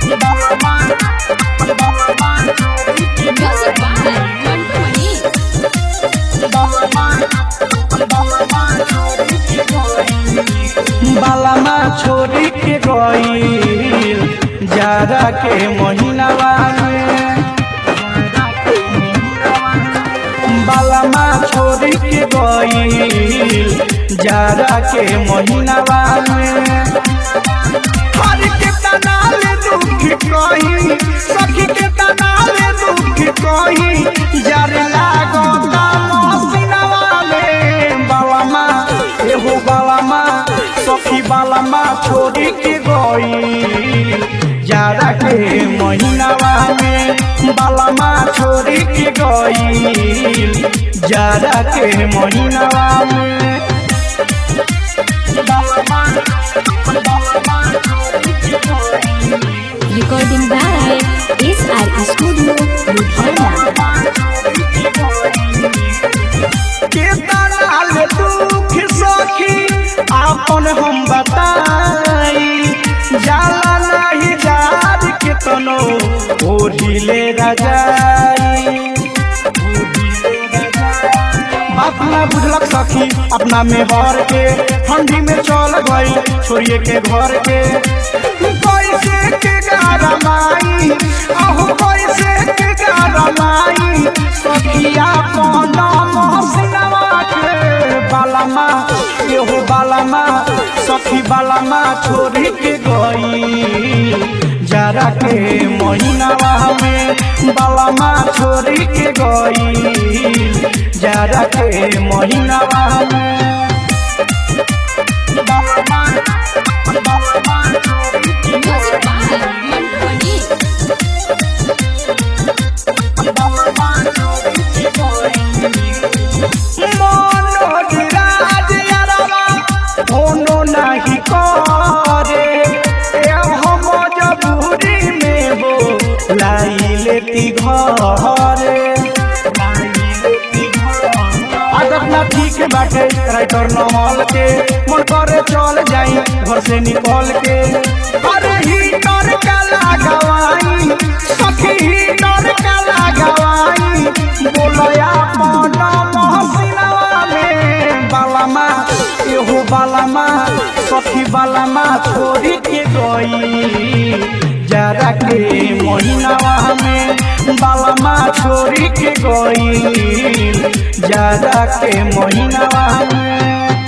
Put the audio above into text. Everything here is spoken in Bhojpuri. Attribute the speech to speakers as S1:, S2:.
S1: Music by Mantu Mani.
S2: बालामा छोड़ी के गईल जाड़ा के महीनावा में बालामा छोड़ी के गईल जाड़ा के महीनावा में हर के तनाल दुख कही सखी के तनाल दुख कही जार लागो मसीनावा में बालामा एहो बालामा सखी बालामा छोड़ी के गई जाड़ा के महीनावा में बालामा छोड़ी के गई जाड़ा के महीनावा में बालामा
S1: Recording by SR Studio, Ludhiana.
S2: केतना दुख सखी आपन हम बताई जाला नहीं जार के तनो ओढ़िले रजाई बात ना बुझलक सखी अपना में हर के ठंडी में चल गई छोड़िए के घर के कैसे के गारमाई अहो कैसे के गारमाई सखिया कौन मोहसिनवा के बालामा एहो बालामा सखी बालामा छोड़ी के गई जरा के महीनावा में बालामा छोड़ी के गई जरा के महीनावा में बालामा बालामा छोड़ी के
S1: Music by Mantu Mani.
S2: Manoj यारवा होनो नहीं करे ए हम जबूरी में हो लाई लेती घरे आदत ना ठीक बाटे राइटर नमल के मन करे चल जाई घर से निकल के अरे ही डर का लागवाई सखी ही डर का लागवाई बोलया मन मोहसिनवा में बालामा एहो बालामा सखी बालामा छोड़ी के गई जरा के महीनावा में बालामा छोड़ी के गई जरा के महीनावा में